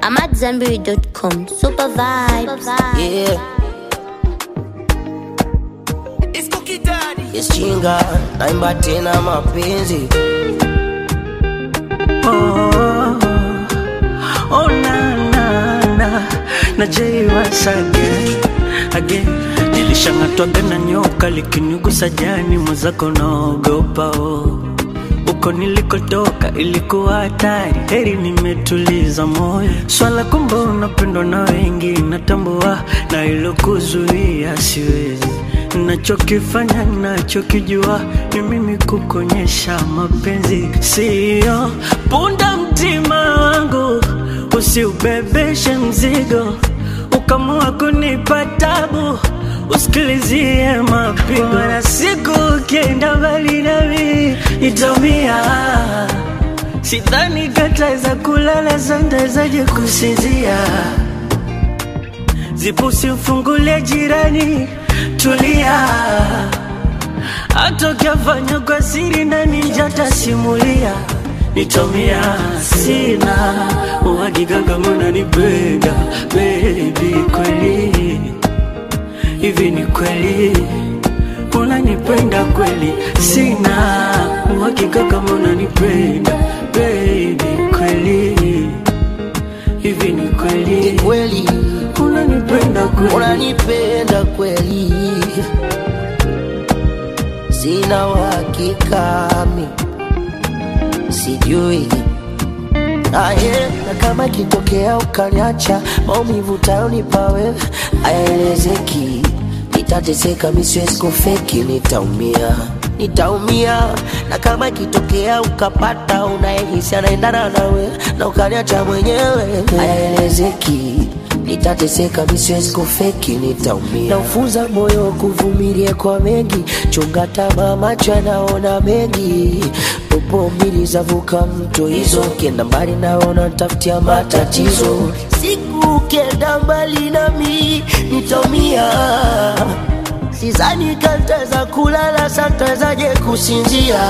I'm at Zenberry.com. Super vibes. Yeah. It's Cookie Daddy. Yes, chinga naimba tena mapenzi Oh, oh na na na na Jay once again again nilishang'atwaga na nyoka likinigusa jani mwenzako naogopa oh. Uko nilikotoka ilikuwa hatari, heri nimetuliza moyo. Swala kumbe unapendwa na wengi, natambua na ilokuzuia siwezi. Nachokifanya nachokijua ni mimi kukonyesha mapenzi, siyo punda mtima wangu, usiubebeshe mzigo ukamua kunipa tabu usikilizie mapigo na siku ukienda mbali nami itomia sidhani kataweza kulala santawezaje kusinzia zipusi mfungulie jirani tulia hata ukiafanya kwa siri nani njatasimulia nitomia sina uhakika kama unanipenda bebi kweli hivi ni kweli unanipenda kweli sina uhakika kama unanipenda bebi kweli hivi ni ni kweli kweli unanipenda kweli unanipenda kweli sina uhakika mi sijui aye na kama ikitokea ukaniacha maumivu tayonipa wewe ayaelezeki nitateseka misiwezi kufeki nitaumia nitaumia na kama ikitokea ukapata unayehisi anaendana nawe na ukaniacha mwenyewe ayaelezeki nitateseka misiwezi kufeki nitaumia naufunza moyo kuvumilia kwa mengi chunga tamaa macho yanaona mengi popo mbili zavuka mto hizo ukienda mbali naona tafutia matatizo siku ukienda mbali nami nitaumia sizani kantaweza kulala santawezaje kusinzia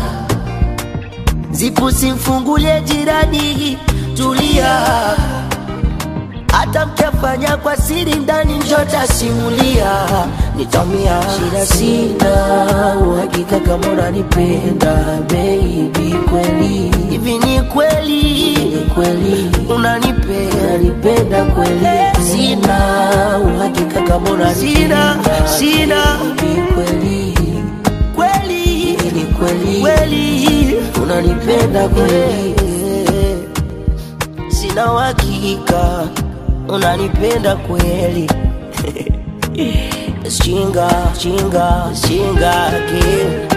zipu simfungulie jirani tulia hata mkifanya kwa siri ndani njota simulia nitamia shida sina uhakika kama unanipenda baby kweli hivi ni kweli ni kweli unanipenda unanipenda kweli sina uhakika kama unanipenda sina baby kweli kweli ni kweli kweli unanipenda kweli sina uhakika unanipenda kweli chinga chinga chinga ke